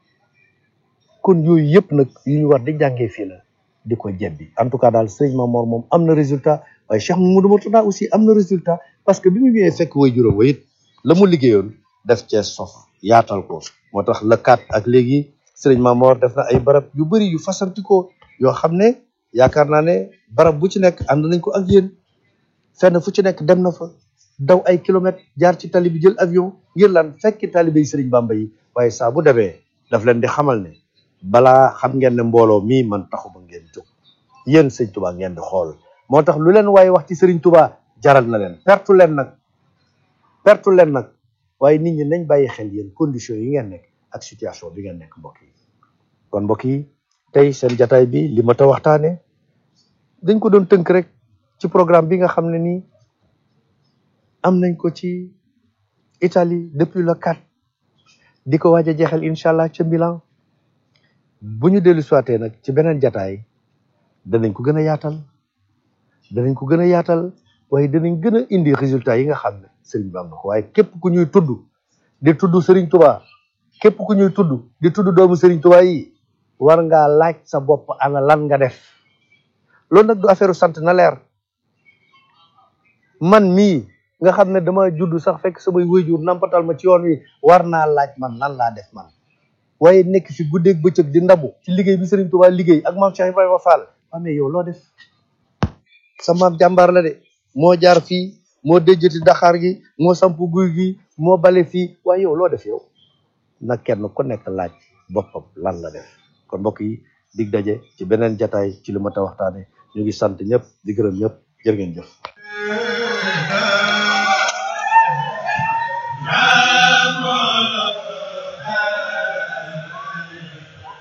kon yooyu yëpp nag yu ñu war di jàngee fii la di ko jebbi en tout cas daal sëriñ Mamor moom am na résultat waaye Cheikh Mamadou Mourtada aussi am na résultat parce que bi mu ñëwee fekk way juróom wa it la mu liggéeyoon def cee sof yaatal ko moo tax le kat ak léegi sëriñ Mamor def na ay barab yu bëri yu fasantikoo yoo xam ne yaakaar naa ne barab bu ci nekk ànd nañ ko ak yéen fenn fu ci nekk dem na fa daw ay kilomètres jaar ci tali bi jël avion ngir lan fekki talibé yi sëriñ Bamba yi waaye saa bu demee daf leen di xamal ne balaa xam ngeen ne mbooloo mii man taxuma ngeen jóg yéen sëñ Touba ngeen di xool moo tax lu leen waaye wax ci sëriñ Touba jaral na leen pertu leen nag pertu leen nag waaye nit ñi nañ bàyyi xel yéen conditions yi ngeen nekk ak situation bi ngeen nekk mbokk yi kon mbokk yi tey seen jataay bi li ma ta waxtaane dañ ko doon tënk rek ci programme bi nga xam ne nii am nañ ko ci Italie depuis le 4 di ko waaj a jeexal incha allah ca Milan bu ñu dellu soité nag ci beneen jataay danañ ko gën a yaatal danañ ko gën a yaatal waaye danañ gën a indi résultat yi nga xam ne sëriñ bi am na ko waaye képp ku ñuy tudd di tudd sëriñ Touba képp ku ñuy tudd di tudd doomu sëriñ Touba yi war ngaa laaj sa bopp ana lan nga def loolu nag du affaire sant na leer man mii nga xam ne dama judd sax fekk samay wéyjur nampatal ma ci yoon wi war naa laaj man lan laa def man waaye nekk fi guddeeg bëccëg di ndabu ci liggéey bi Serigne Touba liggéey ak maam Cheikh Ibrahima Fall amee yow loo def sa maam jàmbaar la de moo jaar fii moo déjjati daxaar gi moo samp guy gi moo bale fii waaye yow loo def yow nag kenn ku nekk laaj boppam lan la def kon mbokk yi dig daje ci beneen jataay ci li ma ta waxtaane ñu ngi sant ñëpp di gërëm ñëpp jërë ngeen jëf